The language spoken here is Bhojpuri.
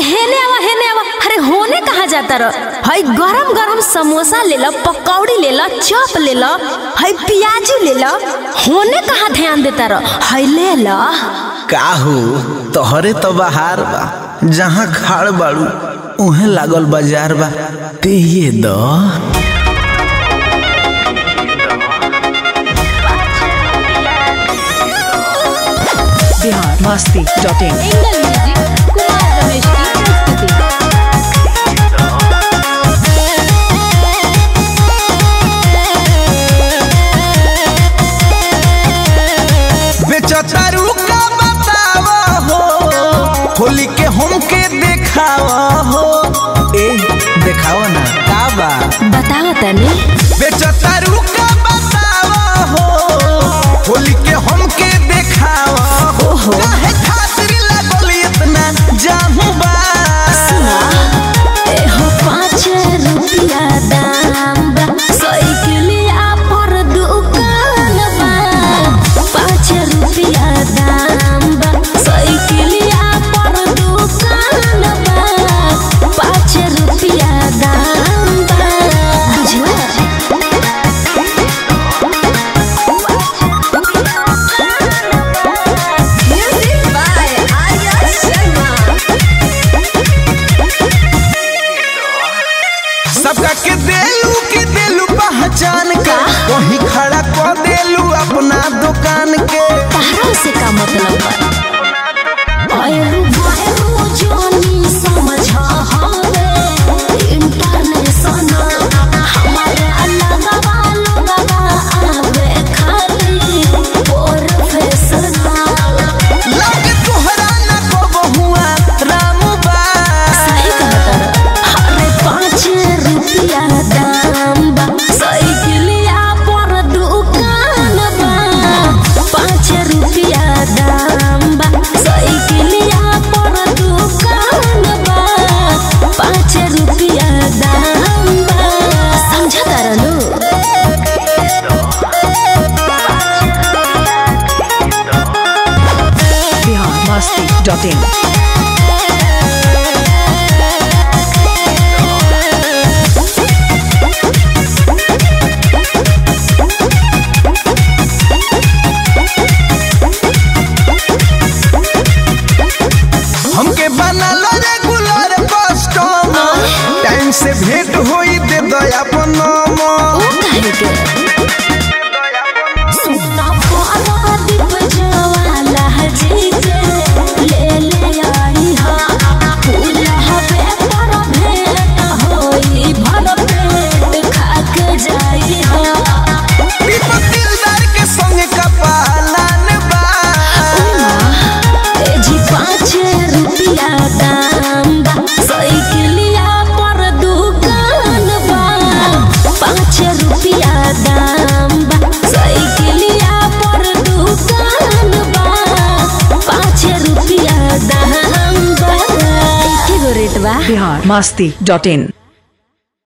हेने आवा हेने आवा अरे होने कहाँ जाता रह हई गरम गरम समोसा ले लो पकौड़ी ले लो चॉप ले लो हई प्याजी ले लो होने कहाँ ध्यान देता रह हई ले लो काहू तोहरे तो बहार बा जहाँ खाड़ बाड़ू उहे लागल बाजार बा ते ये द Bihar Masti dot in angle music Kumar Ramesh की प्रस्तुति बेचतारू का बतावा हो होली के हमके देखावा हो ए देखावा ना का बा बताओ तनी बेचतारू का बतावा हो होली के हमके देखावा हो ओहो। काहे खातिर लागल इतना जाहू बा एहो पाँच रुपया दाम बा साइकिलिया पर दुकान बा पाँच रुपया दाम बा साइकिलिया पर दुकान बा पाँच रुपया दाम बा बुझला म्यूजिक बाय आर्या शर्मा सबका के देलू के देलू पहचान का वही खड़ा कर देलू अपना दुकान के तारा से का मतलब बा आयु बायु जानी समझ हवे इंटरनेशनल हमारे अलग वालों बाबा आवे खाली प्रोफेशनल लगे तोहरा न को बहुआ राम बा सही कहता अरे पाँच रुपया दाम बा साइकिलिया पर दुकान बा पाँच रुपया दाम बा साइकिलिया पर दुकान बा पाँच रुपया दाम बा समझा तारनु बिहार मस्ती डॉट इन हमके बनल रेगुलर कस्टमर टाइम से भेंट होई दे दया अपन नंबर काहे के सुना पारा दीप जवाला जी के ले ले आई हा फूल हवे पर भेंट होई भर पेट खा के जाई हा दीपक दिलदार के संग का पालन बा ए जी पाँच रुपया दाम बा साइकिलिया पर दुकान बा पाँच रुपया दाम बा साइकिलिया पर दुकान बा पाँच रुपया दाम बा एके गो रेट बा बिहार मस्ती डॉट इन